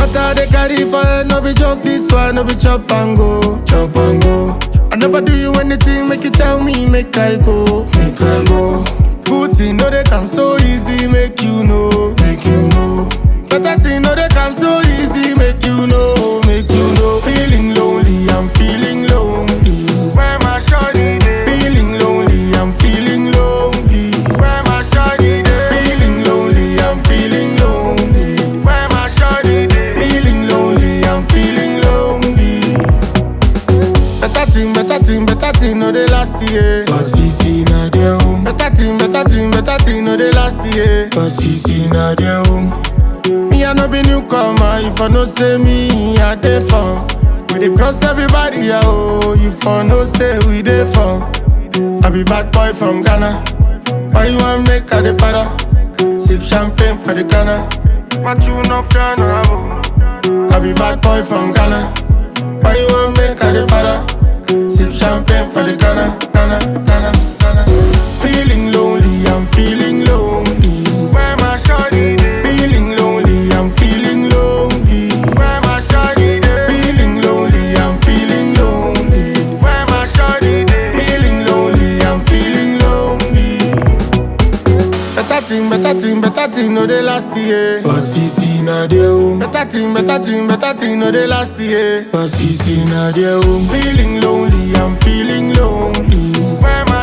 Matter they carry for head, no be joke. This one, no be chop and go, chop and go. I never do you anything, make you tell me, make I go, make I go. Good thing, no they come so easy, make you know, make you know. Better thing, no they come so easy, make you know, make you know. Feeling lonely, I'm feeling lonely. Where my shawty dey? Feeling lonely, I'm feeling lonely. Where my shawty dey? Feeling lonely, I'm feeling lonely. Where my shawty dey? Feeling lonely, I'm feeling lonely. Better thing, better thing, better thing, no they last year. But CC na their home. Better thing, better thing, better thing, no they last year. But CC na their home. Me I no be newcomer, if I no say me, I dey from. We dey cross everybody, yeah, oh, you for no say we dey from. I be bad boy from Ghana. Why you want make I dey para? Sip champagne for the Ghana. But you no fear no abo. I be bad boy from Ghana. Why you want make I dey para? Sip champagne for the Ghana, Ghana, Ghana, Ghana. Feeling lonely, I'm feeling lonely. Where my shawty dey? Feeling lonely, I'm feeling lonely. Where my shawty dey? Feeling lonely, I'm feeling lonely. Where my shawty dey? Feeling lonely, I'm feeling lonely. Better thing, better thing, better thing, no they last year. But CC na their home. Better thing, better thing, better thing, no they last year. But CC na their home. Feeling lonely, I'm feeling lonely. Where my